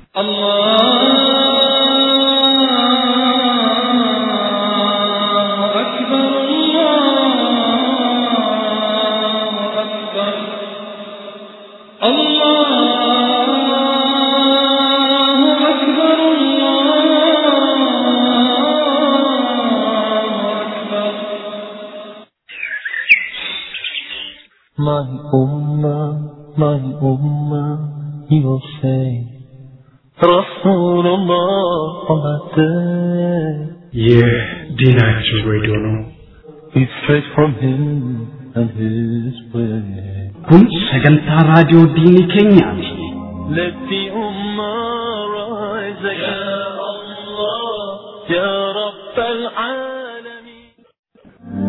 الله أكبر الله أكبر الله أكبر الله أكبر My ummah, my ummah, he will say, Rasulullah on that day. ይህ ዲናችን ሬዲዮ ነው። Be straight from him and his way. kun sagantaa raadiyoo diinii keenyaati. Let the ummah rise again. Ya Allah, Ya Rabb al-Alamin.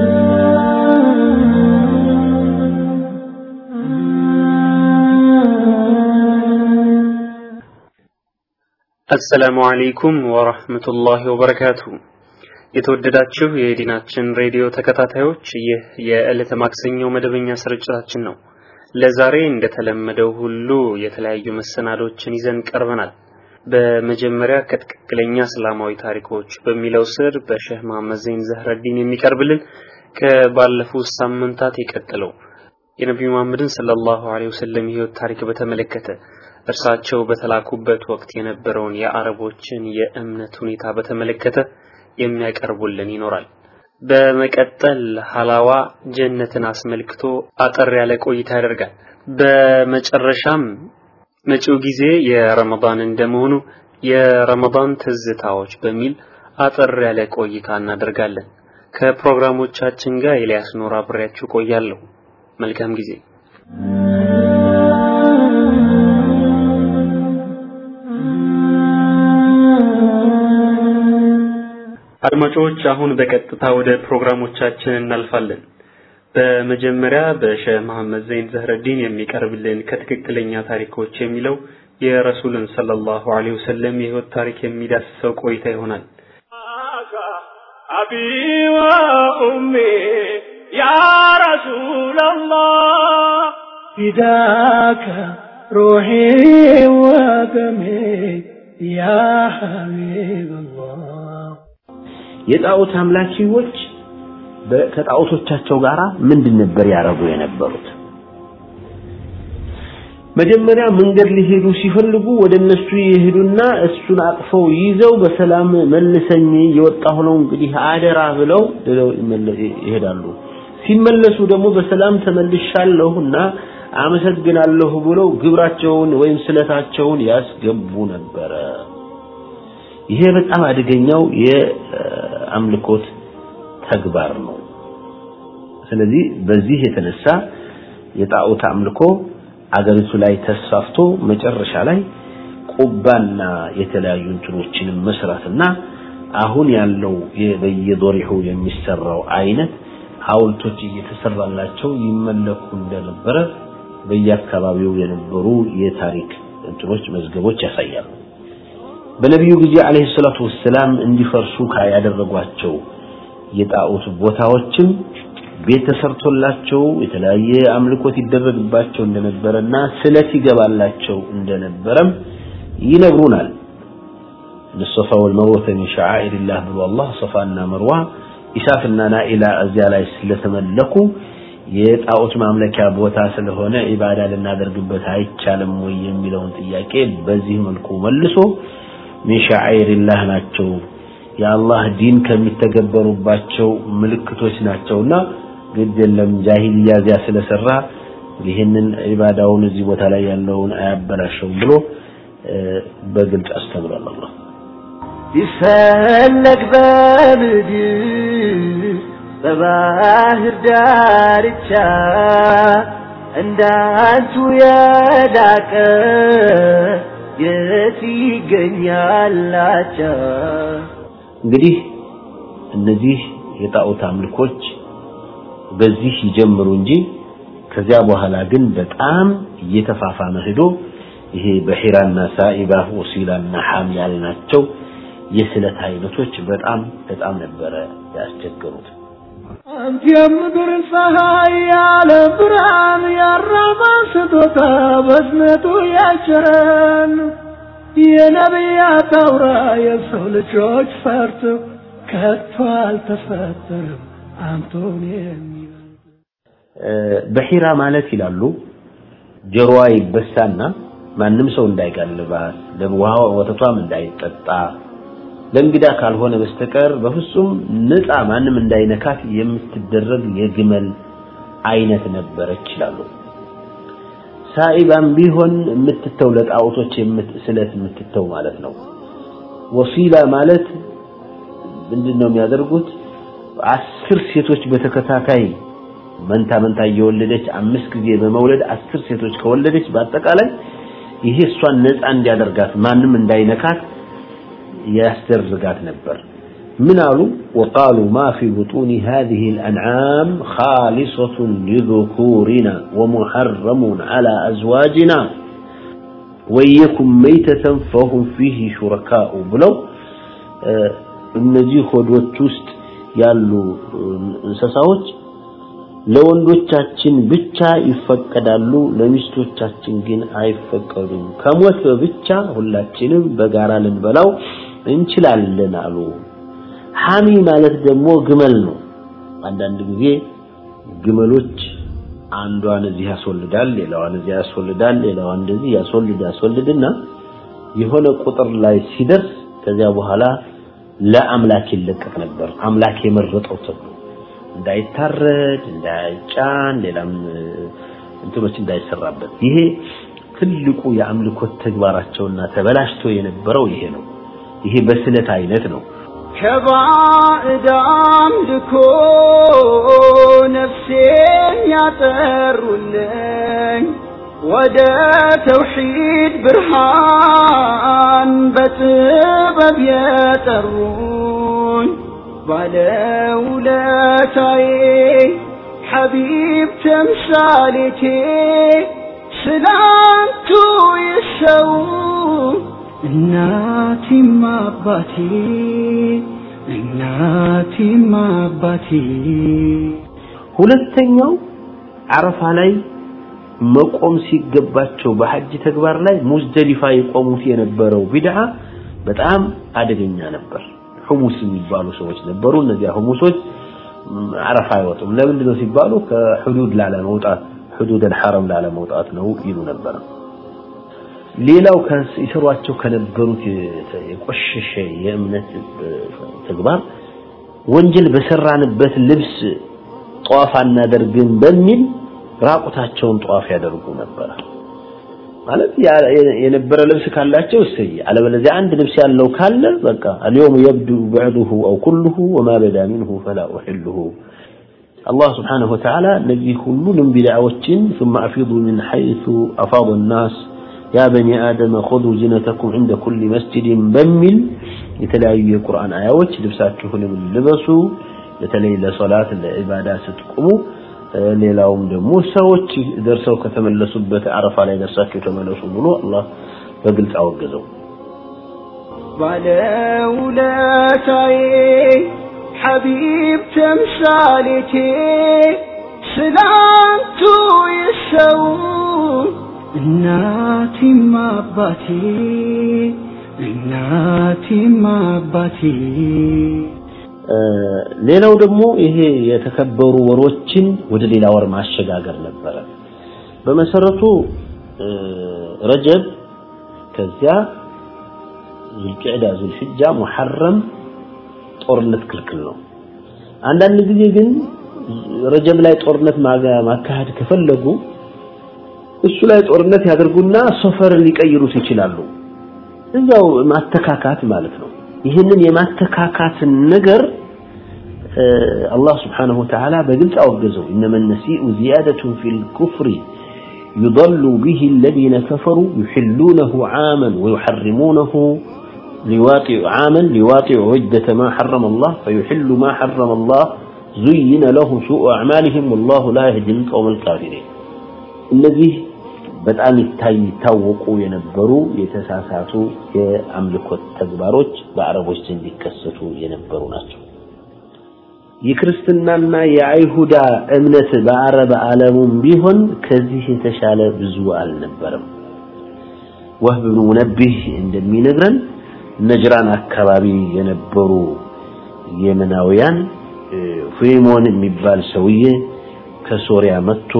አሰላሙ አለይኩም ወራህመቱላሂ ወበረካቱ። የተወደዳችሁ የዲናችን ሬዲዮ ተከታታዮች ይህ የዕለተ ማክሰኞ መደበኛ ስርጭታችን ነው። ለዛሬ እንደተለመደው ሁሉ የተለያዩ መሰናዶችን ይዘን ቀርበናል። በመጀመሪያ ከትክክለኛ እስላማዊ ታሪኮች በሚለው ስር በሼህ መሐመድ ዘይን ዘህረዲን የሚቀርብልን ከባለፉት ሳምንታት የቀጠለው የነቢዩ መሐመድን ሰለላሁ ዐለይሂ ወሰለም የህይወት ታሪክ በተመለከተ እርሳቸው በተላኩበት ወቅት የነበረውን የአረቦችን የእምነት ሁኔታ በተመለከተ የሚያቀርቡልን ይኖራል። በመቀጠል ሀላዋ ጀነትን አስመልክቶ አጠር ያለ ቆይታ ያደርጋል። በመጨረሻም መጪው ጊዜ የረመዳን እንደመሆኑ የረመዳን ትዝታዎች በሚል አጠር ያለ ቆይታ እናደርጋለን። ከፕሮግራሞቻችን ጋር ኤልያስ ኖር አብሬያችሁ ቆያለሁ። መልካም ጊዜ። አድማጮች አሁን በቀጥታ ወደ ፕሮግራሞቻችን እናልፋለን። በመጀመሪያ በሼህ መሐመድ ዘይን ዘህረዲን የሚቀርብልን ከትክክለኛ ታሪኮች የሚለው የረሱልን ሰለላሁ ዐለይሂ ወሰለም የህይወት ታሪክ የሚዳስሰው ቆይታ ይሆናል። أبي وأمي يا رسول الله فداك روحي ودمي يا حبيب الله የጣዖት አምላኪዎች በ- ከጣዖቶቻቸው ጋር ምንድን ነበር ያረጉ የነበሩት? መጀመሪያ መንገድ ሊሄዱ ሲፈልጉ ወደ እነሱ ይሄዱና እሱን አቅፈው ይዘው በሰላም መልሰኝ የወጣሁ ነው እንግዲህ አደራ ብለው ብለው ይመለ- ይሄዳሉ። ሲመለሱ ደግሞ በሰላም ተመልሻለሁና አመሰግናለሁ ብለው ግብራቸውን ወይም ስለታቸውን ያስገቡ ነበረ። ይሄ በጣም አደገኛው የአምልኮት ተግባር ነው። ስለዚህ በዚህ የተነሳ የጣዖት አምልኮ አገሪቱ ላይ ተስፋፍቶ መጨረሻ ላይ ቁባና የተለያዩ እንትኖችንም መስራትና አሁን ያለው የ- በየዶሪሁ የሚሰራው አይነት ሐውልቶች እየተሰራላቸው ይመለኩ እንደነበረ በየአካባቢው የነበሩ የታሪክ እንትኖች መዝገቦች ያሳያሉ። በነቢዩ ጊዜ አለይሂ ሰላቱ ወሰላም እንዲፈርሱ ካ- ያደረጓቸው የጣዖት ቦታዎችም ቤት ተሰርቶላቸው የተለያየ አምልኮት ይደረግባቸው እንደነበረና ስለት ይገባላቸው እንደነበረም ይነግሩናል። الصفا والمروة من شعائر الله ብሎ አላህ ሶፋና መርዋ ኢሳፍና ናኢላ እዚያ ላይ ስለተመለኩ የጣዖት ማምለኪያ ቦታ ስለሆነ ኢባዳ ልናደርግበት አይቻልም ወይ የሚለውን ጥያቄ በዚህ መልኩ መልሶ ሚን ሸዓኢሪላህ ናቸው የአላህ ዲን ከሚተገበሩባቸው ምልክቶች ናቸውና ግድ የለም ጃሂልያ እዚያ ስለሰራ ይህንን ኢባዳውን እዚህ ቦታ ላይ ያለውን አያበላሸውም ብሎ እ፣ በግልጽ አስተምሯል አላህ ቢፈለግ በምድር በባህር ዳርቻ እንዳንቱ የዳቀ የት ይገኛላቻ እንግዲህ እነዚህ የጣዖት አምልኮች በዚህ ይጀምሩ እንጂ ከዚያ በኋላ ግን በጣም እየተፋፋመ ሄዶ ይሄ በሒራና ሳኢባ ወሲላና ሐም ያልናቸው የስለት አይነቶች በጣም በጣም ነበረ ያስቸገሩት። አንተ የምድር ፀሐይ ያለ ብርሃን ያራባ ስጦታ በዝነቱ ያቸረን የነቢያት አውራ የሰው ልጆች ፈርቶ ከቶ አልተፈጠረም አንቶን የሚበልጥ በሒራ ማለት ይላሉ ጆሮዋ ይበሳና ማንም ሰው እንዳይጋልባት ለውሃ ወተቷም እንዳይጠጣ ለእንግዳ ካልሆነ በስተቀር በፍጹም ነፃ ማንም እንዳይነካት የምትደረግ የግመል አይነት ነበረች ይላሉ። ሳኢባም ቢሆን የምትተው ለጣዖቶች ስለት የምትተው ማለት ነው። ወሲላ ማለት ምንድን ነው የሚያደርጉት? አስር ሴቶች በተከታታይ መንታ መንታ እየወለደች አምስት ጊዜ በመውለድ አስር ሴቶች ከወለደች በአጠቃላይ ይሄ እሷን ነፃ እንዲያደርጋት ማንም እንዳይነካት ያስደርጋት ነበር። ምን አሉ? ወቃሉ ማ ፊ ቡጡኒ ሃዚህ ልአንዓም ኻሊሰቱን ሊذኩሪና ወሙሐረሙን ዐላ አዝዋጅና ወየኩም መይተተን ፈሁም ፊህ ሹረካኡ ብለው እነዚህ ሆዶች ውስጥ ያሉ እንስሳዎች ለወንዶቻችን ብቻ ይፈቀዳሉ፣ ለሚስቶቻችን ግን አይፈቀዱም። ከሞት ብቻ ሁላችንም በጋራ ልንበላው እንችላለን አሉ። ሐሚ ማለት ደግሞ ግመል ነው። አንዳንድ ጊዜ ግመሎች አንዷን እዚህ ያስወልዳል፣ ሌላዋን እዚህ ያስወልዳል፣ ሌላዋን እንደዚህ ያስወልድ ያስወልድና የሆነ ቁጥር ላይ ሲደርስ ከዚያ በኋላ ለአምላክ ይለቀቅ ነበር። አምላክ የመረጠው ተብሎ እንዳይታረድ፣ እንዳይጫን፣ ሌላም እንትኖች እንዳይሰራበት። ይሄ ትልቁ የአምልኮት ተግባራቸውና ተበላሽቶ የነበረው ይሄ ነው። ይሄ በስለት አይነት ነው። ከባዕድ አምልኮ ነፍሴን ያጠሩልኝ ወደ ተውሒድ ብርሃን በጥበብ የጠሩኝ ባለውለታዬ ሐቢብ ተምሳሌቴ ስላንቱ ይሰው እናቴም አባቴ እናቴም አባቴ ሁለተኛው አረፋ ላይ መቆም ሲገባቸው በሐጅ ተግባር ላይ ሙዝደሊፋ የቆሙት የነበረው ቢድዓ በጣም አደገኛ ነበር። ሁሙስ የሚባሉ ሰዎች ነበሩ። እነዚያ ሁሙሶች አረፋ አይወጡም። ለምንድን ነው ሲባሉ ከሑዱድ ላለመውጣት ሑዱድ አልሐረም ላለመውጣት ነው ይሉ ነበር። ሌላው ይሰሯቸው ከነበሩት የቆሸሸ የእምነት ተግባር ወንጀል በሰራንበት ልብስ ጧፍ አናደርግም በሚል ራቁታቸውን ጧፍ ያደርጉ ነበር። ማለት የነበረ ልብስ ካላቸው እሰይ፣ አለበለዚያ አንድ ልብስ ያለው ካለ በቃ اليوم يبدو بعضه او كله وما بدا منه فلا احله الله سبحانه وتعالى እነዚህ ሁሉንም ቢድዓዎችን ثم افيضوا من حيث افاض الناس يا بني آدم خذوا زينتكم عند كل مسجد በሚል የተለያዩ የቁርአን አያዎች ልብሳችሁንም ልበሱ በተለይ ለሶላት ለዒባዳ ስትቆሙ ሌላውም ደግሞ ሰዎች ደርሰው ከተመለሱበት አረፋ ላይ ደርሳችሁ ተመለሱ ብሎ አላህ በግልጽ አወገዘው። ባለውለታዬ ሐቢብ ተምሳሌቴ ስላንቱ ይሰው እናቴም አባቴ እናቴም አባቴ ሌላው ደግሞ ይሄ የተከበሩ ወሮችን ወደ ሌላ ወር ማሸጋገር ነበረ። በመሰረቱ ረጀብ፣ ከዚያ ዙልቂዕዳ፣ ዙልሕጃ፣ ሙሐረም ጦርነት ክልክል ነው። አንዳንድ ጊዜ ግን ረጀብ ላይ ጦርነት ማካሄድ ከፈለጉ እሱ ላይ ጦርነት ያደርጉና ሶፈርን ሊቀይሩት ይችላሉ። እዛው ማተካካት ማለት ነው። ይህንን የማተካካትን ነገር አላህ ስብሓነሁ ወተዓላ በግልጽ አወገዘው። ኢነመ ነሲኡ ዚያደቱን ፊል ኩፍሪ ዩضሉ ቢሂ አለዚነ ከፈሩ ዩሕሉነሁ ዓመን ወዩሐሪሙነሁ ዓመን ሊዋጢዑ ዑደተ ማ ሐረመ አላህ ፈዩሕሉ ማ ሐረመ አላህ ዙይነ ለሁም ሱኡ አዕማሊሂም ወላሁ ላ የህዲል ቀውመል ካፊሪን። እነዚህ በጣም ይታይ ይታወቁ የነበሩ የተሳሳቱ የአምልኮት ተግባሮች በአረቦች ዘንድ ይከሰቱ የነበሩ ናቸው። የክርስትናና የአይሁዳ እምነት በአረብ ዓለሙም ቢሆን ከዚህ የተሻለ ብዙ አልነበረም። ወህብ ብኑ ሙነቢህ እንደሚነግረን ነጅራን አካባቢ የነበሩ የመናውያን ፊሞን የሚባል ሰውዬ ከሶሪያ መጥቶ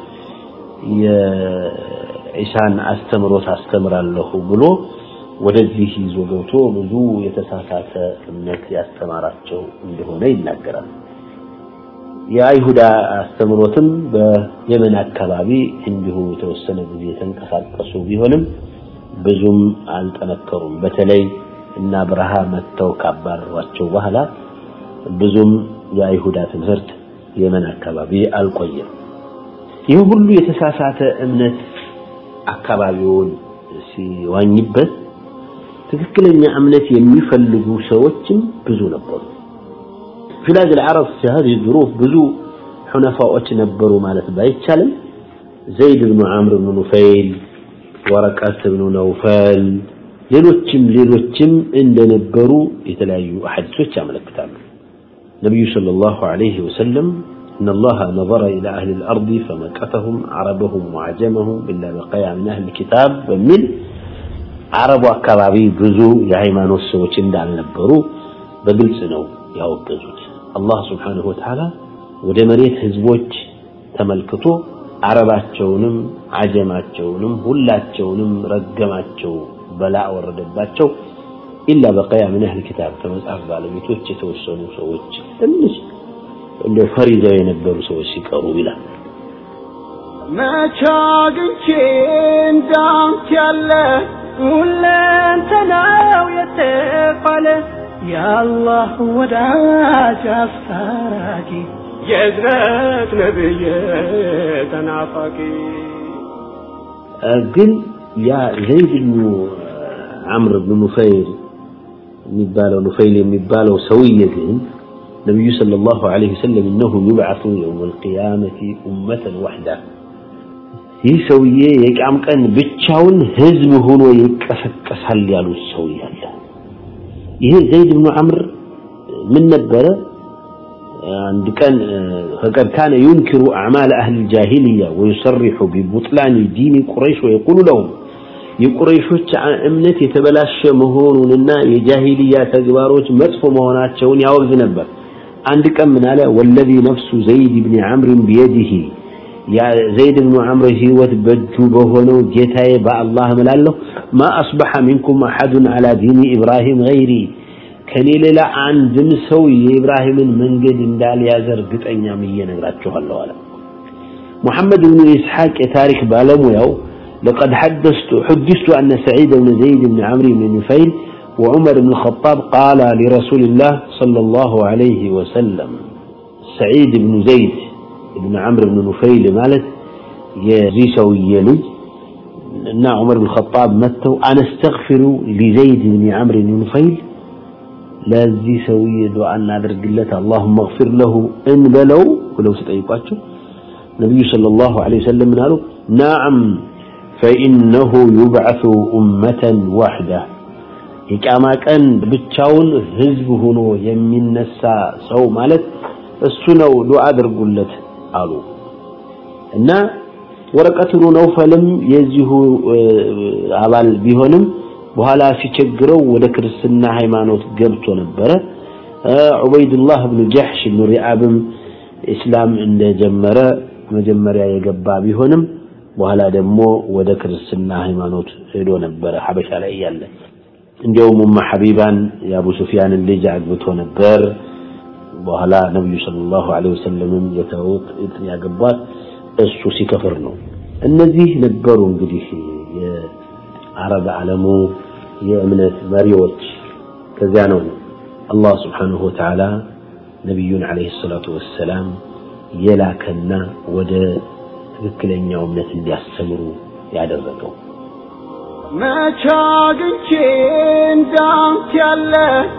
የኢሳን አስተምሮት አስተምራለሁ ብሎ ወደዚህ ይዞ ገብቶ ብዙ የተሳሳተ እምነት ያስተማራቸው እንደሆነ ይናገራል። የአይሁዳ አስተምሮትም በየመን አካባቢ እንዲሁ የተወሰነ ጊዜ የተንቀሳቀሱ ቢሆንም ብዙም አልጠነከሩም። በተለይ እና ብርሃ መጥተው ካባረሯቸው በኋላ ብዙም የአይሁዳ ትምህርት የመን አካባቢ አልቆየም። ይህ ሁሉ የተሳሳተ እምነት አካባቢውን ሲዋኝበት ትክክለኛ እምነት የሚፈልጉ ሰዎችም ብዙ ነበሩ። في بلاد العرب في هذه الظروف ብዙ ሑነፋዎች ነበሩ ማለት ባይቻልም ዘይድ ብኑ ዓምር ብኑ ኑፈይል ወረቀት ብኑ ነውፈል ሌሎችም ሌሎችም እንደነበሩ የተለያዩ ሐዲሶች ያመለክታሉ። ነቢዩ ሰለላሁ ዐለይሂ ወሰለም إن الله نظر إلى أهل الأرض فمكثهم عربهم وعجمهم إلا بقيا من أهل الكتاب በሚል አረቡ አካባቢ ብዙ የሃይማኖት ሰዎች እንዳልነበሩ በግልጽ ነው ያወገዙት። አላህ ስብሓንሁ ወተዓላ ወደ መሬት ህዝቦች ተመልክቶ አረባቸውንም አጀማቸውንም ሁላቸውንም ረገማቸው፣ በላ ወረደባቸው። ኢላ በቀያ ምን አህል ኪታብ ከመጽሐፍ ባለቤቶች የተወሰኑ ሰዎች ትንሽ እንደ ፈሪዘው የነበሩ ሰዎች ሲቀሩ ይላል። መቼ አግኝቼ እንዳንተ ያለ ሁለንተናው የተባለ የአላህ ወዳጅ አስታራቂ የእዝነት ነብይ ተናፋቂ ግን ያ ዘይድ ብኑ ዓምር ብኑ ኑፈይል የሚባለው ኑፈይል የሚባለው ሰውዬ ግን ነቢዩ ሰለላሁ ዐለይሂ ወሰለም እነሁ ዩብዓቱ የውመል ቂያመቲ ኡመተን ወሕዳ ይህ ሰውዬ የቂያም ቀን ብቻውን ህዝብ ሆኖ ይቀሰቀሳል ያሉት ሰውዬ አለ። ይሄ ዘይድ ብኑ ዓምር ምን ነበረ? አንድ ቀን ፈቀድ ካነ ዩንኪሩ አዕማል አህል ጃሂልያ ወዩሰሪሑ ቢቡጥላኒ ዲኒ ቁረይሽ ወየቁሉ ለሁም የቁረይሾች እምነት የተበላሸ መሆኑንና የጃሂልያ ተግባሮች መጥፎ መሆናቸውን ያወግዝ ነበር። አንድ ቀን ምን አለ? ወለዚ ነፍሱ ዘይድ ብን ዓምርን ቢየዲሂ ዘይድ ብኑ ዓምር ህይወት በእጁ በሆነው ጌታዬ በአላህ እምላለሁ ማ አስበሐ ሚንኩም አሐዱን አላ ዲኒ ኢብራሂም ገይሪ ከኔ ሌላ አንድም ሰው የኢብራሂምን መንገድ እንዳልያዘ እርግጠኛ ምዬ እነግራችኋለሁ አለ። ሙሐመድ ብኑ ኢስሐቅ የታሪክ ባለሙያው لقد حدثت حدثت أن سعيد بن زيد بن عمرو بن نفيل وعمر بن الخطاب قال لرسول الله صلى الله عليه وسلم سعيد بن زيد بن عمرو بن نفيل مالت يزي سوي لي እና ዑመር ብን ኸጣብ መጥተው አነስተግፊሩ ሊዘይድ ብን ዓምር ብን ኑፈይል ለዚህ ሰውዬ ዱዓ እናደርግለት አላሁመ እግፊር ለሁ እንበለው ብለው ሲጠይቋቸው ነቢዩ ሰለላሁ ዐለይሂ ወሰለም ምን አሉ? ናዓም ፈኢነሁ ዩብዐሱ ኡመተን ዋሕዳ የቂያማ ቀን ብቻውን ህዝብ ሆኖ የሚነሳ ሰው ማለት እሱ ነው፣ ዱዓ አድርጉለት አሉ እና ወረቀት ብኑ ነውፈልም የዚሁ አባል ቢሆንም በኋላ ሲቸግረው ወደ ክርስትና ሃይማኖት ገብቶ ነበረ። ዑበይዱላህ ብኑ ጀሕሽ ብኑ ሪአብም ኢስላም እንደጀመረ መጀመሪያ የገባ ቢሆንም በኋላ ደግሞ ወደ ክርስትና ሃይማኖት ሄዶ ነበረ ሐበሻ ላይ እያለ። እንዲያውም ኡማ ሐቢባን የአቡ ሱፊያንን ልጅ አግብቶ ነበር። በኋላ ነቢዩ ሰለላሁ ዐለይሂ ወሰለምም የተውት ያገቧት እሱ ሲከፍር ነው። እነዚህ ነበሩ እንግዲህ የአረብ ዓለሙ የእምነት መሪዎች። ከዚያ ነው አላህ ስብሓንሁ ወተዓላ ነቢዩን ዓለይሂ ሰላቱ ወሰላም የላከና ወደ ትክክለኛው እምነት እንዲያስተምሩ ያደረገው። መቼ አግኝቼ እንዳንተ ያለ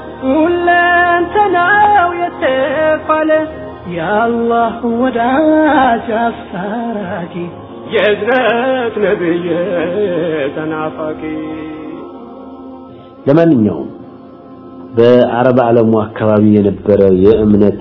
ሁለንተናው የተባለ የአላህ ወዳጅ አስታራቂ የእዝነት ነብይ ተናፋቂ ለማንኛውም በአረብ ዓለሙ አካባቢ የነበረ የእምነት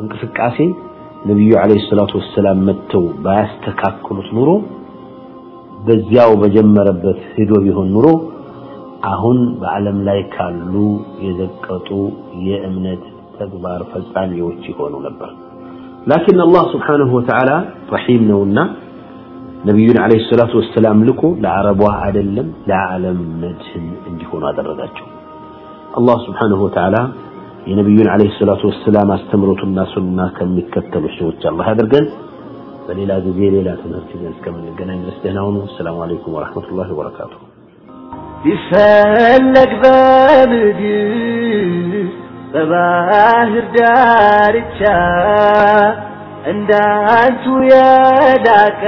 እንቅስቃሴ ነቢዩ ዓለይሂ ሰላቱ ወሰላም መጥተው ባያስተካክሉት ኑሮ በዚያው በጀመረበት ሄዶ ቢሆን ኑሮ አሁን በዓለም ላይ ካሉ የዘቀጡ የእምነት ተግባር ፈጻሚዎች ይሆኑ ነበር። ላኪን አላህ ስብሓነሁ ወተዓላ ረሒም ነውና ነቢዩን ዓለይሂ ሰላቱ ወሰላም ልኮ ለአረቧ አይደለም ለዓለም መድህን እንዲሆኑ አደረጋቸው። አላህ ስብሓነሁ ወተዓላ የነቢዩን ዓለይሂ ሰላቱ ወሰላም አስተምሮቱና ሱና ከሚከተሉ ሰዎች አላህ ያደርገን። በሌላ ጊዜ ሌላ ትምህርት ይዘን እስከምንገናኝ ድረስ ደህና ሁኑ። ሰላሙ አለይኩም ወረሕመቱላሂ ወበረካቱሁ። ቢፈለግ በምድር በባህር ዳርቻ እንዳንቱ የላቀ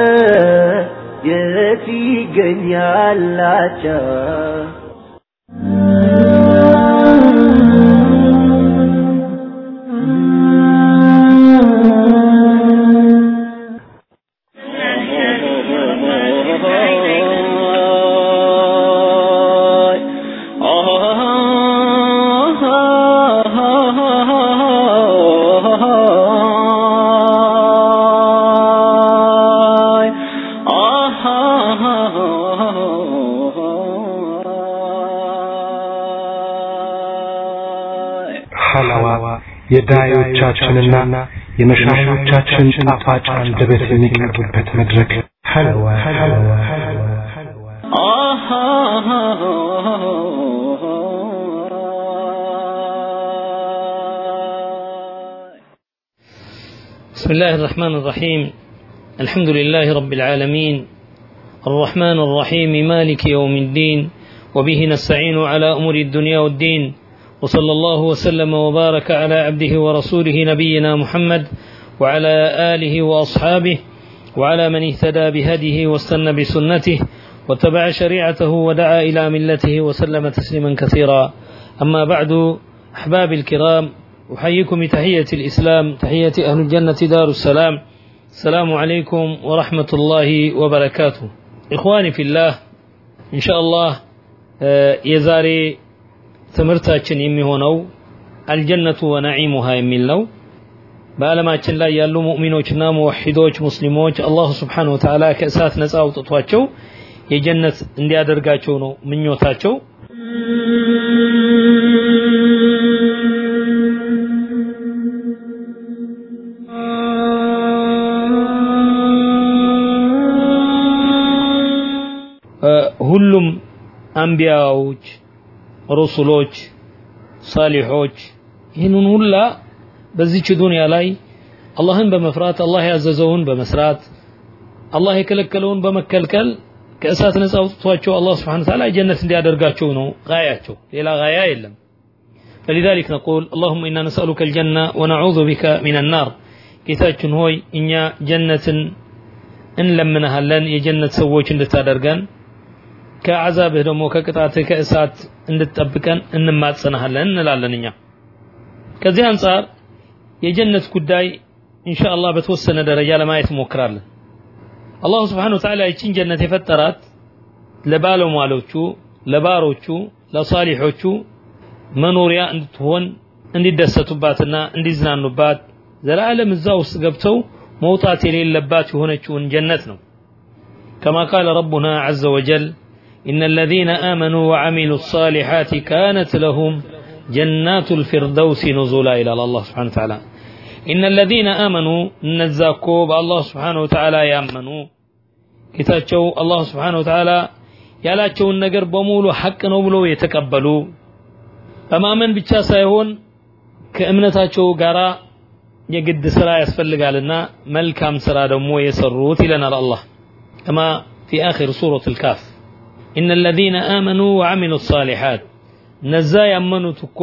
የት ይገኛላቻ ሐላዋ የዳዮቻችንና የመሻሾቻችን ጣፋጭ አንደበት የሚቀርብበት መድረክ ሐለዋ ሐለዋ بسم الله الرحمن الرحيم الحمد لله رب العالمين الرحمن الرحيم مالك يوم الدين وبه نستعين على أمور الدنيا والدين وصلى الله وسلم وبارك على عبده ورسوله نبينا محمد وعلى آله وأصحابه وعلى من اهتدى بهديه واستنى بسنته واتبع شريعته ودعا إلى ملته وسلم تسليما كثيرا أما بعد أحبابي الكرام أحييكم بتحية الإسلام تحية أهل الجنة دار السلام السلام عليكم ورحمة الله وبركاته إخواني في الله إن شاء الله የዛሬ ትምህርታችን የሚሆነው አልጀነቱ ወነዒሙሃ የሚል ነው። በዓለማችን ላይ ያሉ ሙእሚኖችና ሙወሒዶች ሙስሊሞች አላሁ ስብሓነሁ ወተዓላ ከእሳት ነፃ አውጥቷቸው የጀነት እንዲያደርጋቸው ነው ምኞታቸው። ሁሉም አንቢያዎች፣ ሩሱሎች፣ ሳሊሖች ይህንን ሁላ በዚች ዱንያ ላይ አላህን በመፍራት አላህ ያዘዘውን በመስራት አላህ የከለከለውን በመከልከል ከእሳት ነፃ አውጥቷቸው አላህ ስብሓነሁ ወተዓላ ጀነት እንዲያደርጋቸው ነው ጋያቸው። ሌላ ጋያ የለም። فلذلك نقول اللهم إنا نسألك الجنة ونعوذ بك من النار ጌታችን ሆይ እኛ ጀነትን እንለምንሃለን የጀነት ሰዎች እንድታደርገን ከአዛብህ ደግሞ ከቅጣትህ ከእሳት እንድትጠብቀን እንማጸናሃለን እንላለን እኛ ከዚህ አንጻር የጀነት ጉዳይ ኢንሻአላህ በተወሰነ ደረጃ ለማየት እንሞክራለን አላሁ ስብሓን ወተዓላ ይችን ጀነት የፈጠራት ለባለሟሎቹ ለባሮቹ ለሳሊሖቹ መኖሪያ እንድትሆን እንዲደሰቱባትና እንዲዝናኑባት ዘላለም እዛ ውስጥ ገብተው መውጣት የሌለባት የሆነችውን ጀነት ነው كما قال ربنا عز وجل إن الذين آمنوا وعملوا الصالحات كانت لهم جنات الفردوس نزولا إلى الله سبحانه وتعالى إن الذين آمنوا نزاكو بالله سبحانه وتعالى يأمنوا كتاتشو الله سبحانه وتعالى ያላቸውን ነገር በሙሉ ሐቅ ነው ብለው የተቀበሉ በማመን ብቻ ሳይሆን ከእምነታቸው ጋራ የግድ ስራ ያስፈልጋልና መልካም ስራ ደግሞ የሰሩት ይለናል አላህ ከማ في آخر سورة الكاف إن الذين آمنوا وعملوا الصالحات ነዛ ያመኑት እኮ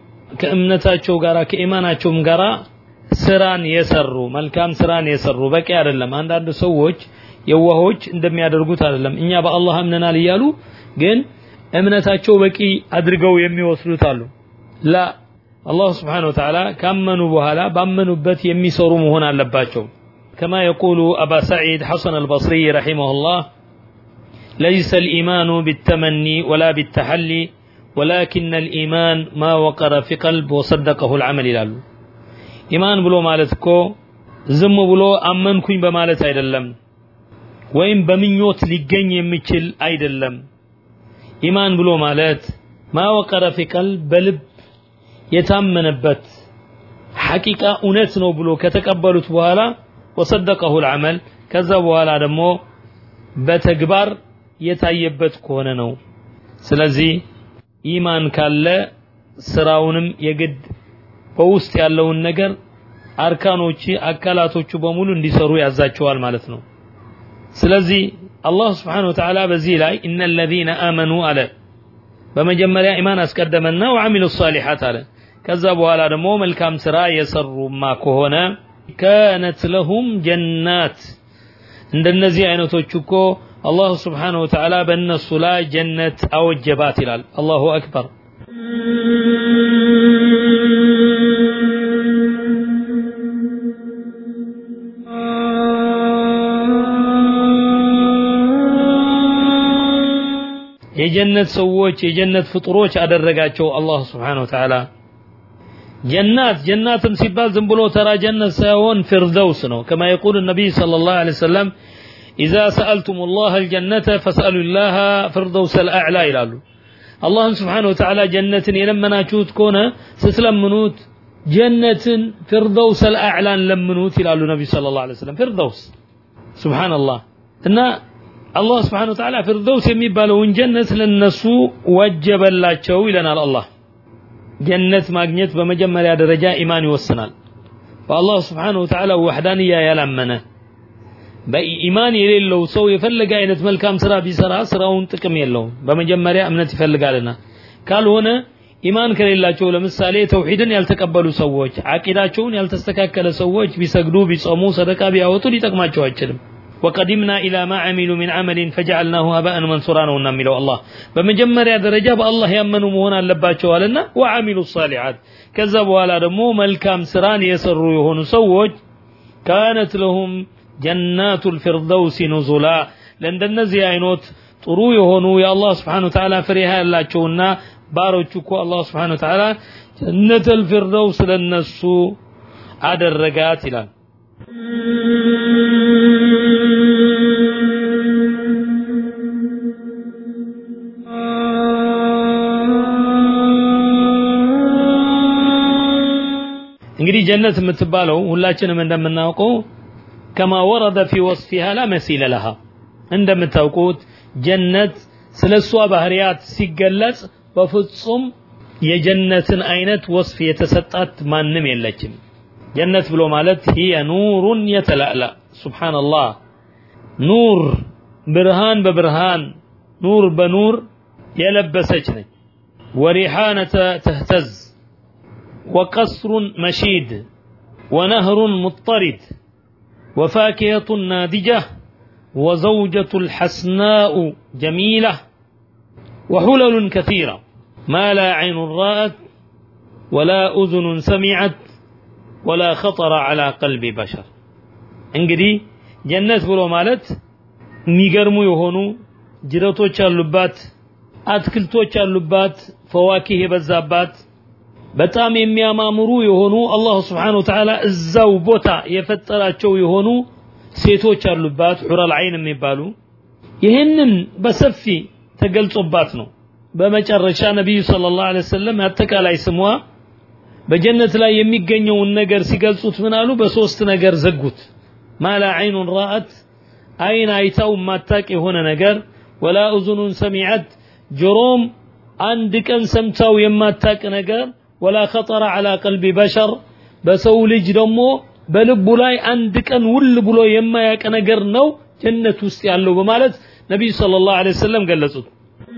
ከእምነታቸው ጋራ ከኢማናቸውም ጋራ ስራን የሰሩ መልካም ስራን የሰሩ በቂ አይደለም አንዳንድ ሰዎች የዋሆች እንደሚያደርጉት አይደለም እኛ በአላህ አምነናል እያሉ ግን እምነታቸው በቂ አድርገው የሚወስዱት አሉ ላ አላህ ስብሓን ወተዓላ ካመኑ በኋላ ባመኑበት የሚሰሩ መሆን አለባቸው كما يقول أبا سعيد حسن البصري رحمه الله ليس الإيمان بالتمني ولا بالتحلي ولكن الإيمان ما وقر في قلب وصدقه العمل ይላሉ ኢማን ብሎ ማለት እኮ ዝም ብሎ አመንኩኝ በማለት አይደለም ወይም በምኞት ሊገኝ የሚችል አይደለም ኢማን ብሎ ማለት ማወቀረ ፊ ቀልብ በልብ የታመነበት ሐቂቃ እውነት ነው ብሎ ከተቀበሉት በኋላ ወሰደቀሁ ልዓመል ከዛ በኋላ ደግሞ በተግባር የታየበት ከሆነ ነው ስለዚህ ኢማን ካለ ስራውንም የግድ በውስጥ ያለውን ነገር አርካኖች አካላቶቹ በሙሉ እንዲሰሩ ያዛቸዋል ማለት ነው ስለዚህ አላህ ስብሓን ወተዓላ በዚህ ላይ እነ ለዚነ አመኑ አለ በመጀመሪያ ኢማን አስቀደመና ወዓሚሉ ሳሊሓት አለ ከዛ በኋላ ደግሞ መልካም ስራ የሰሩማ ከሆነ ካነት ለሁም ጀናት እንደነዚህ አይነቶች እኮ አላሁ ስብሓንሁ ወተዓላ በእነሱ ላይ ጀነት አወጀባት ይላል አላሁ አክበር የጀነት ሰዎች የጀነት ፍጡሮች አደረጋቸው አላህ ስብሓን ወተዓላ ጀናት ጀናትም ሲባል ዝም ብሎ ተራ ጀነት ሳይሆን ፊርደውስ ነው ከማ የቁል ነቢይ صلى الله عليه وسلم إذا سألتم الله الجنة فاسألوا الله فردوس الأعلى ይላሉ አላህን ስብሓን ወተዓላ ጀነትን የለመናችሁት ከሆነ ስትለምኑት ጀነትን ፊርደውስ አልአዕላን ለምኑት ይላሉ ነቢይ صلى الله عليه وسلم ፊርደውስ ሱብሓነላህ እና አላህ ስብሓን ወተዓላ ፊርደውስ የሚባለውን ጀነት ለነሱ ወጀበላቸው ይለናል አላህ ጀነት ማግኘት በመጀመሪያ ደረጃ ኢማን ይወስናል በአላህ ስብሓን ወተዓላ ወሕዳንያ ያላመነ በኢማን የሌለው ሰው የፈለገ አይነት መልካም ስራ ቢሰራ ስራውን ጥቅም የለውም በመጀመሪያ እምነት ይፈልጋልና ካልሆነ ኢማን ከሌላቸው ለምሳሌ ተውሂድን ያልተቀበሉ ሰዎች አቂዳቸውን ያልተስተካከለ ሰዎች ቢሰግዱ ቢጾሙ ሰደቃ ቢያወጡ ሊጠቅማቸው አይችልም وقدمنا إلى ما عملوا من عمل فجعلناه هباء منثورا نونا ميلو الله بمجمريا درجة بالله يمنوا مهنا لباتشو لنا وعملوا الصالحات كذبوا على دمو ملكام سران يسروا يهون سوج كانت لهم جنات الفردوس نزلا لأن النزي عينوت ጥሩ የሆኑ የአላህ ስብሓን ተዓላ ፍሬሃ ያላቸውና ባሮቹ እኮ አላህ ስብሓን ተዓላ ጀነተል ፊርደውስ ለነሱ አደረጋት ይላል እንግዲህ ጀነት የምትባለው ሁላችንም እንደምናውቀው ከማ ወረደ ፊ ወስፊሃ ላ መሲለ ለሃ እንደምታውቁት ጀነት ስለ እሷ ባህርያት ሲገለጽ በፍጹም የጀነትን አይነት ወስፍ የተሰጣት ማንም የለችም ጀነት ብሎ ማለት ሂየ ኑሩን የተላላ ሱብሓነላህ ኑር ብርሃን በብርሃን ኑር በኑር የለበሰች ነች ወሪሓነተ ተህተዝ وقصر مشيد ونهر مضطرد وفاكهة نادجة وزوجة الحسناء جميلة وحلل كثيرة ما لا عين رأت ولا أذن سمعت ولا خطر على قلب بشر እንግዲህ ጀነት ብሎ ማለት የሚገርሙ የሆኑ ጅረቶች ያሉባት አትክልቶች ያሉባት ፈዋኪህ የበዛባት በጣም የሚያማምሩ የሆኑ አላሁ ስብሓን ወተዓላ እዛው ቦታ የፈጠራቸው የሆኑ ሴቶች አሉባት ሑረል አይን የሚባሉ ይህንን በሰፊ ተገልጾባት ነው በመጨረሻ ነቢዩ ስለ ላሁ ለ ወሰለም አጠቃላይ ስሟ በጀነት ላይ የሚገኘውን ነገር ሲገልጹት ምን አሉ በሶስት ነገር ዘጉት ማላ አይኑን ራአት አይን አይታው ማታቅ የሆነ ነገር ወላ እዙኑን ሰሚዐት ጆሮም አንድ ቀን ሰምታው የማታቅ ነገር ወላ ኸጠረ ዐላ ቀልቢ በሸር በሰው ልጅ ደግሞ በልቡ ላይ አንድ ቀን ውል ብሎ የማያቅ ነገር ነው ጀነት ውስጥ ያለው በማለት ነቢዩ ሰለላሁ ዐለይሂ ወሰለም ገለጹት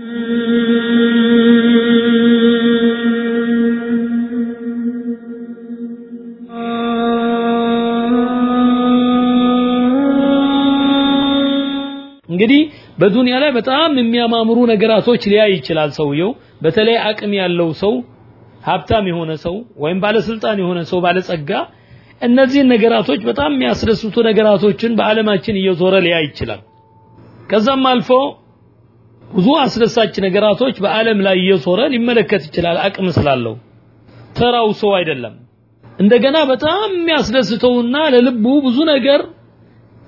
እንግዲህ በዱንያ ላይ በጣም የሚያማምሩ ነገራቶች ሊያይ ይችላል ሰውየው በተለይ አቅም ያለው ሰው ሀብታም የሆነ ሰው ወይም ባለስልጣን የሆነ ሰው ባለጸጋ እነዚህን ነገራቶች በጣም የሚያስደስቱ ነገራቶችን በዓለማችን እየዞረ ሊያይ ይችላል ከዛም አልፎ ብዙ አስደሳች ነገራቶች በዓለም ላይ እየዞረ ሊመለከት ይችላል አቅም ስላለው ተራው ሰው አይደለም እንደገና በጣም የሚያስደስተውና ለልቡ ብዙ ነገር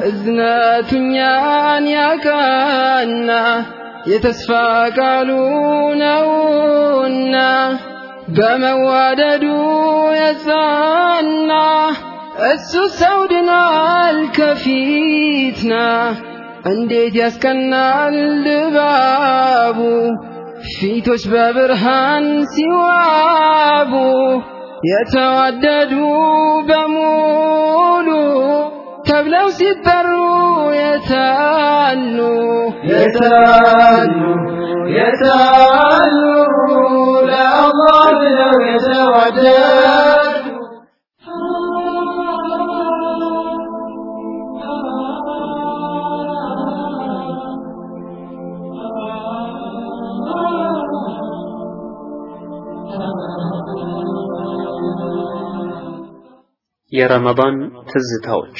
እዝነቱ እኛን ያቃና የተስፋ ቃሉ ነውና በመዋደዱ የጸና እሱ ሰው ድኗል ከፊትና እንዴት ያስቀናል ድባቡ ፊቶች በብርሃን ሲዋቡ የተዋደዱ በሙሉ ተብለው ሲጠሩ የታሉ የታሉ የታሉ ለአላህ ብለው የተዋደዱ የረመዳን ትዝታዎች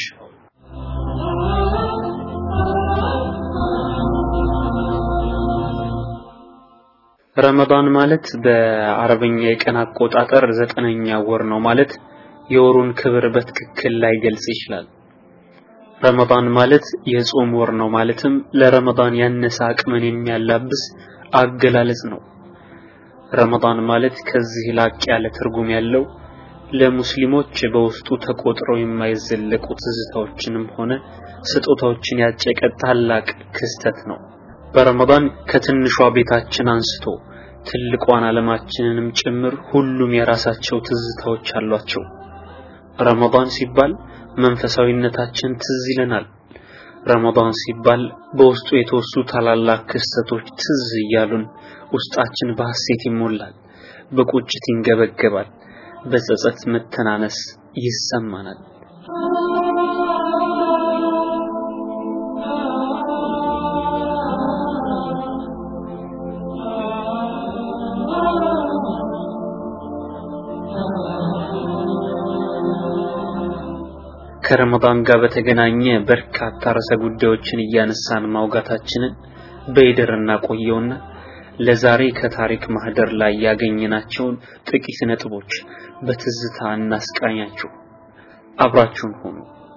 ረመዳን ማለት በአረበኛ የቀን አቆጣጠር ዘጠነኛ ወር ነው ማለት የወሩን ክብር በትክክል ላይ ገልጽ ይችላል። ረመዳን ማለት የጾም ወር ነው ማለትም ለረመዳን ያነሰ አቅምን የሚያላብስ አገላለጽ ነው። ረመዳን ማለት ከዚህ ላቅ ያለ ትርጉም ያለው ለሙስሊሞች በውስጡ ተቆጥረው የማይዘለቁ ትዝታዎችንም ሆነ ስጦታዎችን ያጨቀ ታላቅ ክስተት ነው። በረመዳን ከትንሿ ቤታችን አንስቶ ትልቋን ዓለማችንንም ጭምር ሁሉም የራሳቸው ትዝታዎች አሏቸው። ረመዳን ሲባል መንፈሳዊነታችን ትዝ ይለናል። ረመዳን ሲባል በውስጡ የተወሱ ታላላቅ ክስተቶች ትዝ እያሉን ውስጣችን በሐሴት ይሞላል፣ በቁጭት ይንገበገባል፣ በጸጸት መተናነስ ይሰማናል። ከረመዳን ጋር በተገናኘ በርካታ ርዕሰ ጉዳዮችን እያነሳን ማውጋታችንን በይደር እናቆየውና ለዛሬ ከታሪክ ማህደር ላይ ያገኘናቸውን ጥቂት ነጥቦች በትዝታ እናስቃኛችሁ። አብራችሁን ሆኑ።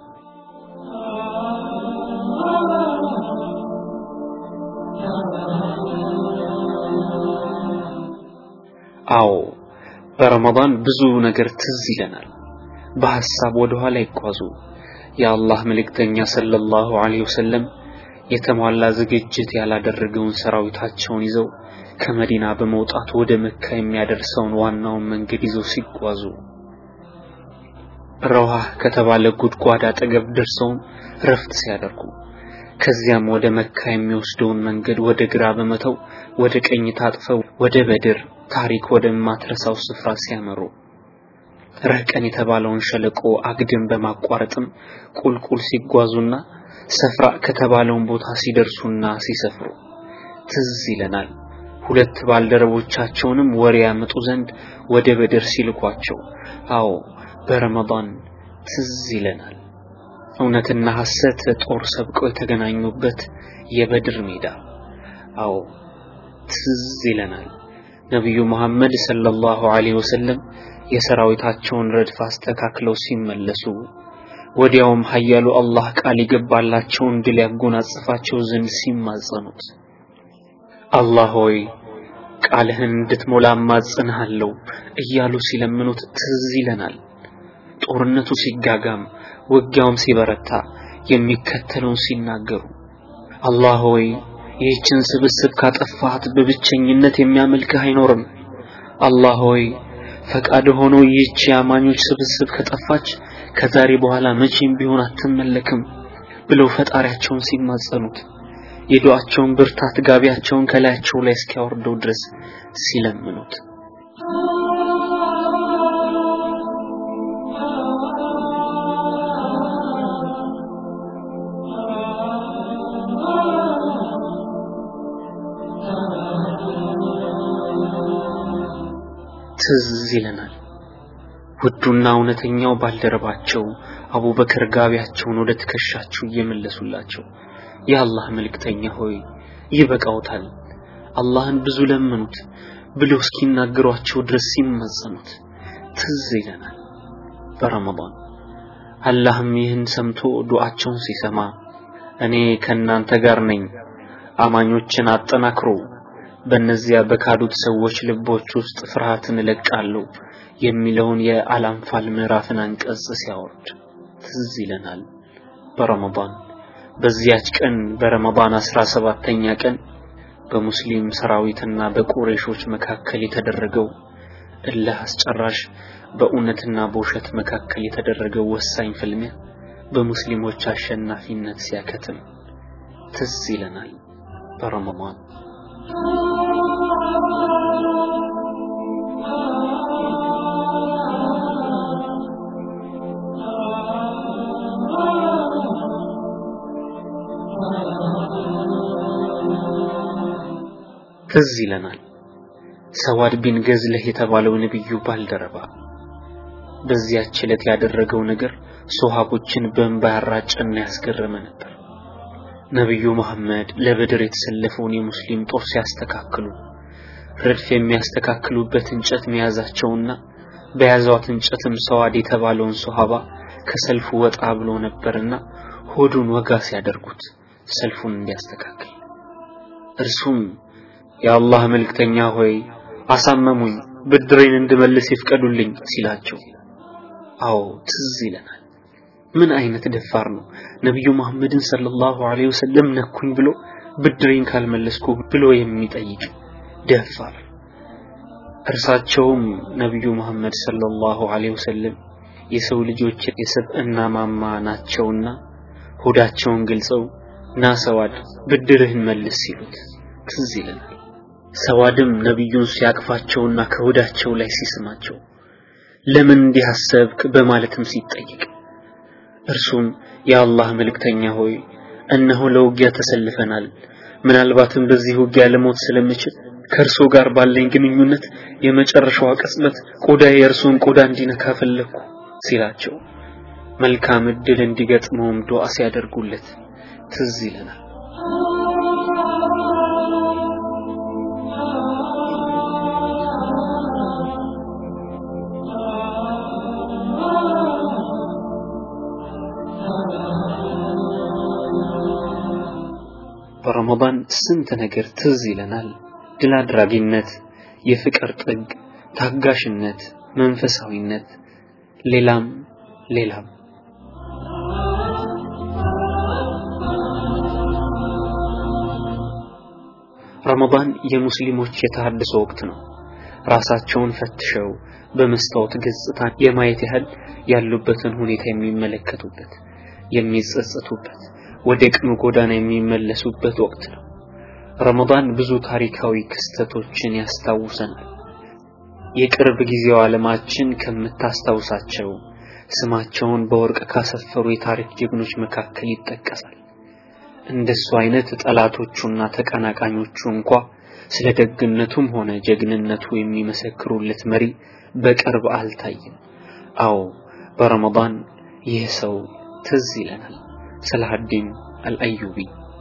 አዎ በረመዳን ብዙ ነገር ትዝ ይለናል። በሐሳብ ወደ ኋላ ይጓዙ። የአላህ መልእክተኛ ሰለላሁ ዐለይሂ ወሰለም የተሟላ ዝግጅት ያላደረገውን ሰራዊታቸውን ይዘው ከመዲና በመውጣት ወደ መካ የሚያደርሰውን ዋናውን መንገድ ይዘው ሲጓዙ ረዋህ ከተባለ ጉድጓድ አጠገብ ደርሰውም ረፍት ሲያደርጉ ከዚያም ወደ መካ የሚወስደውን መንገድ ወደ ግራ በመተው ወደ ቀኝ ታጥፈው ወደ በድር ታሪክ ወደማትረሳው ስፍራ ሲያመሩ ረቀን የተባለውን ሸለቆ አግድም በማቋረጥም ቁልቁል ሲጓዙና ሰፍራ ከተባለውን ቦታ ሲደርሱና ሲሰፍሩ ትዝ ይለናል። ሁለት ባልደረቦቻቸውንም ወሬ ያመጡ ዘንድ ወደ በድር ሲልኳቸው፣ አዎ በረመዳን ትዝ ይለናል። እውነትና ሐሰት ጦር ሰብቀው የተገናኙበት የበድር ሜዳ፣ አዎ ትዝ ይለናል። ነቢዩ መሐመድ ሰለላሁ ዐለይሂ ወሰለም የሰራዊታቸውን ረድፍ አስተካክለው ሲመለሱ ወዲያውም ኃያሉ አላህ ቃል የገባላቸውን ድል ያጎናጽፋቸው ዘንድ ሲማጸኑት አላህ ሆይ ቃልህን እንድትሞላ እማጽንሃለሁ እያሉ ሲለምኑት ትዝ ይለናል። ጦርነቱ ሲጋጋም ውጊያውም ሲበረታ የሚከተለውን ሲናገሩ አላህ ሆይ ይህችን ስብስብ ካጠፋት በብቸኝነት የሚያመልክህ አይኖርም። አላህ ሆይ ፈቃድ ሆኖ ይህች የአማኞች ስብስብ ከጠፋች ከዛሬ በኋላ መቼም ቢሆን አትመለክም ብለው ፈጣሪያቸውን ሲማጸኑት የዱዓቸውን ብርታት ጋቢያቸውን ከላያቸው ላይ እስኪያወርደው ድረስ ሲለምኑት ትዝ ይለናል። ውዱና እውነተኛው ባልደረባቸው አቡበከር ጋቢያቸውን ወደ ትከሻቸው እየመለሱላቸው የአላህ መልእክተኛ ሆይ ይበቃውታል፣ አላህን ብዙ ለመኑት ብለው እስኪናገሯቸው ድረስ ሲማጸኑት ትዝ ይለናል። በረመዳን አላህም ይህን ሰምቶ ዱዓቸውን ሲሰማ እኔ ከእናንተ ጋር ነኝ አማኞችን አጠናክሮ በእነዚያ በካዱት ሰዎች ልቦች ውስጥ ፍርሃትን እለቃለሁ የሚለውን የአላንፋል ምዕራፍን አንቀጽ ሲያወርድ ትዝ ይለናል። በረመዳን በዚያች ቀን በረመዳን አስራ ሰባተኛ ቀን በሙስሊም ሰራዊትና በቁሬሾች መካከል የተደረገው እልህ አስጨራሽ በእውነትና በውሸት መካከል የተደረገው ወሳኝ ፍልሚያ በሙስሊሞች አሸናፊነት ሲያከትም ትዝ ይለናል። በረመዳን ትዝ ይለናል። ሰዋድ ቢን ገዝለህ የተባለው ነብዩ ባልደረባ በዚያች ዕለት ያደረገው ነገር ሶሃቦችን በእንባ ያራጨና ያስገረመ ነበር። ነብዩ መሐመድ ለበድር የተሰለፈውን የሙስሊም ጦር ሲያስተካክሉ ረድፍ የሚያስተካክሉበት እንጨት መያዛቸውና በያዟት እንጨትም ሰዋድ የተባለውን ሶሃባ ከሰልፉ ወጣ ብሎ ነበርና ሆዱን ወጋ ሲያደርጉት ሰልፉን እንዲያስተካክል እርሱም የአላህ መልእክተኛ ሆይ አሳመሙኝ፣ ብድሬን እንድመልስ ይፍቀዱልኝ ሲላቸው፣ አዎ ትዝ ይለናል። ምን አይነት ደፋር ነው ነቢዩ መሐመድን ሰለላሁ ዐለይሂ ወሰለም ነኩኝ ብሎ ብድሬን ካልመለስኩ ብሎ የሚጠይቅ ደፋር። እርሳቸውም ነቢዩ መሐመድ ሰለላሁ ዐለይሂ ወሰለም የሰው ልጆች የስብዕና ማማ ናቸውና ሆዳቸውን ገልጸው ና ሰዋድ ብድርህን መልስ ሲሉት ትዝ ይለናል። ሰዋድም ነቢዩን ሲያቅፋቸውና ከሆዳቸው ላይ ሲስማቸው ለምን እንዲህ አሰብክ በማለትም ሲጠይቅ እርሱም የአላህ መልእክተኛ ሆይ እነሆ ለውጊያ ተሰልፈናል። ምናልባትም በዚህ ውጊያ ለሞት ስለምችል ከእርሶ ጋር ባለኝ ግንኙነት የመጨረሻዋ ቅጽበት ቆዳዬ የእርሶን ቆዳ እንዲነካ ፈለግኩ ሲላቸው መልካም እድል እንዲገጥመውም ዱዓ ሲያደርጉለት ትዝ ይለናል። በረመዳን ስንት ነገር ትዝ ይለናል። ድል አድራጊነት፣ የፍቅር ጥግ፣ ታጋሽነት፣ መንፈሳዊነት፣ ሌላም ሌላም። ረመዳን የሙስሊሞች የተሃድሶ ወቅት ነው። ራሳቸውን ፈትሸው በመስታወት ገጽታ የማየት ያህል ያሉበትን ሁኔታ የሚመለከቱበት፣ የሚጸጸቱበት ወደ ቅኑ ጎዳና የሚመለሱበት ወቅት ነው። ረመዳን ብዙ ታሪካዊ ክስተቶችን ያስታውሰናል። የቅርብ ጊዜው ዓለማችን ከምታስታውሳቸው ስማቸውን በወርቅ ካሰፈሩ የታሪክ ጀግኖች መካከል ይጠቀሳል። እንደሱ አይነት ጠላቶቹና ተቀናቃኞቹ እንኳ ስለ ደግነቱም ሆነ ጀግንነቱ የሚመሰክሩለት መሪ በቅርብ አልታየም። አዎ በረመዳን ይህ ሰው ትዝ ይለናል። ሰላሐዲን አልአዩቢ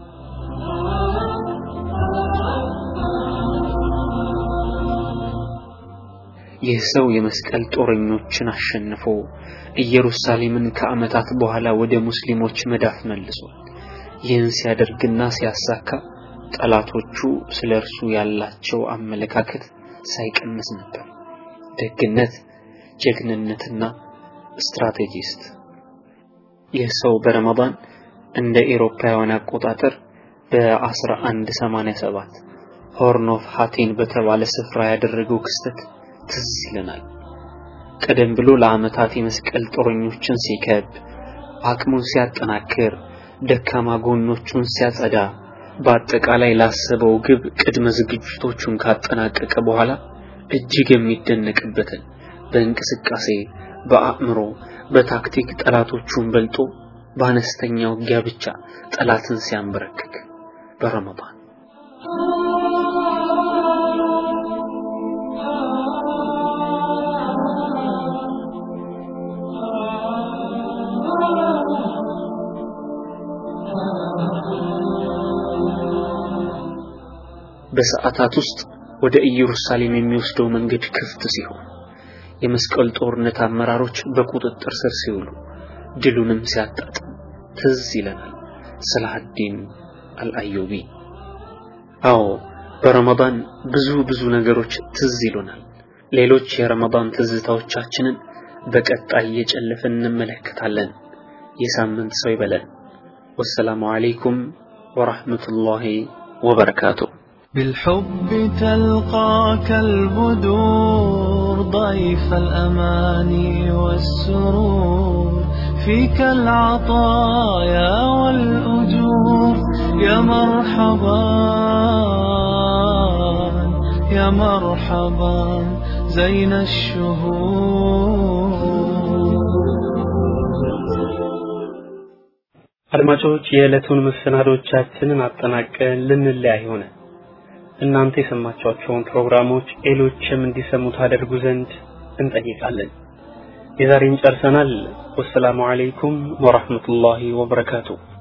ይህ ሰው የመስቀል ጦረኞችን አሸንፎ ኢየሩሳሌምን ከዓመታት በኋላ ወደ ሙስሊሞች መዳፍ መልሷል። ይህን ሲያደርግና ሲያሳካ ጠላቶቹ ስለ እርሱ ያላቸው አመለካከት ሳይቀንስ ነበር። ደግነት፣ ጀግንነትና ስትራቴጂስት። ይህ ሰው በረመዳን እንደ ኤሮፓውያን አቆጣጠር በ1187 ሆርን ኦፍ ሃቴን በተባለ ስፍራ ያደረገው ክስተት ትዝ ይለናል። ቀደም ብሎ ለዓመታት የመስቀል ጦረኞችን ሲከብ፣ አቅሙን ሲያጠናክር፣ ደካማ ጎኖቹን ሲያጸዳ፣ በአጠቃላይ ላሰበው ግብ ቅድመ ዝግጅቶቹን ካጠናቀቀ በኋላ እጅግ የሚደነቅበትን በእንቅስቃሴ፣ በአእምሮ፣ በታክቲክ ጠላቶቹን በልጦ በአነስተኛ ውጊያ ብቻ ጠላትን ሲያንበረክክ በረመዳን በሰዓታት ውስጥ ወደ ኢየሩሳሌም የሚወስደው መንገድ ክፍት ሲሆን የመስቀል ጦርነት አመራሮች በቁጥጥር ስር ሲውሉ ድሉንም ሲያጣጥም ትዝ ይለናል ሰላሐዲን አልአዩቢ። አዎ በረመዳን ብዙ ብዙ ነገሮች ትዝ ይሉናል። ሌሎች የረመዳን ትዝታዎቻችንን በቀጣይ እየጨለፍን እንመለከታለን። የሳምንት ሰው ይበለን። ወሰላሙ አለይኩም ወራህመቱላሂ ወበረካቱሁ። بالحب تلقاك البدور ضيف الأماني والسرور فيك العطايا والأجور يا مرحبا يا مرحبا زين الشهور አድማጮች የዕለቱን መሰናዶቻችንን አጠናቀን ልንለያይ ሆነ። እናንተ የሰማችኋቸውን ፕሮግራሞች ሌሎችም እንዲሰሙ ታደርጉ ዘንድ እንጠይቃለን። የዛሬን ጨርሰናል። ወሰላሙ አለይኩም ወራህመቱላሂ ወበረካቱሁ።